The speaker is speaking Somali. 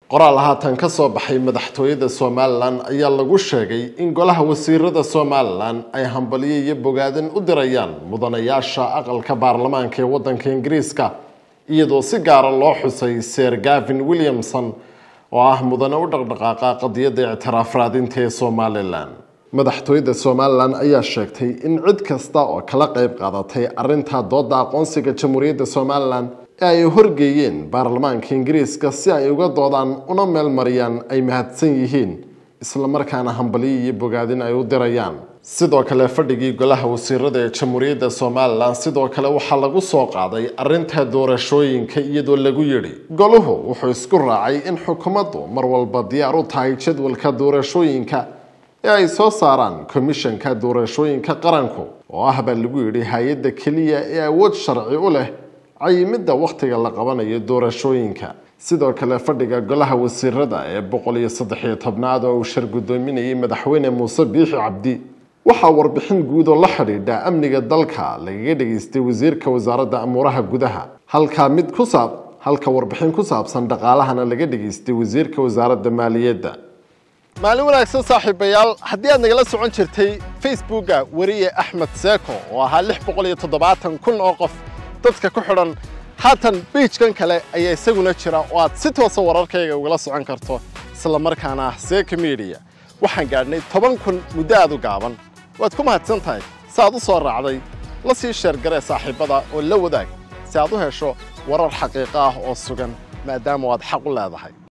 qoraal haatan ka soo baxay madaxtooyada somalilan ayaa lagu sheegay in golaha wasiirada somalilan ay hambaliyo iyo bogaadin u dirayaan mudanayaasha aqalka baarlamaanka ee waddanka ingiriiska iyadoo si gaara loo xusay ser gavin williamson oo ah mudane u dhaqdhaqaaqa qadiyadda ictiraaf raadinta ee somalilan madaxtooyada somalilan ayaa sheegtay in cid kasta oo kala qayb qaadatay arinta dooda aqoonsiga jamhuuriyadda somalilan ee ay horgeeyeen baarlamaanka ingiriiska si ay uga doodaan una meel mariyaan ay mahadsan yihiin islamarkaana hambaliyo iyo bogaadin ay u dirayaan sidoo kale fadhigii golaha wasiirada ee jamhuuriyadda somalilan sidoo kale waxaa lagu soo qaaday arinta doorashooyinka iyadoo lagu yidhi goluhu wuxuu isku raacay in xukuumaddu mar walba diyaar u tahay jadwalka doorashooyinka ee ay soo saaraan komishanka doorashooyinka qaranku oo ah baa lagu yidhi hay-adda keliya ee awood sharci u leh cayimidda wakhtiga la qabanayo doorashooyinka sidoo kale fadhiga golaha wasiirada ee boqol iyo saddexiyo tobnaad oo uu shar guddoominayay madaxweyne muuse biixi cabdi waxaa warbixin guud oo la xidhiidha amniga dalka lagaga dhageystay wasiirka wasaaradda amuuraha gudaha halka mid ku saab halka warbixin ku saabsan dhaqaalahana laga dhageystay wasiirka wasaaradda maaliyadda maalin wanaagsan saaxiibayaal haddii aad nagala socon jirtay facebooka weriye axmed seeko oo ahaa lix boqol iyo toddobaatan kun oo qof dadka ku xidhan haatan biijkan kale ayaa isaguna jira oo aad si toosa wararkayga ugala socon karto isla markaana ah seeka midiya waxaan gaadhnay toban kun muddo aad u gaaban waad ku mahadsan tahay si aad u soo raacday la sii sheergaree saaxiibbada oo la wadaag si aad u hesho warar xaqiiqo ah oo sugan maadaama aad xaq u leedahay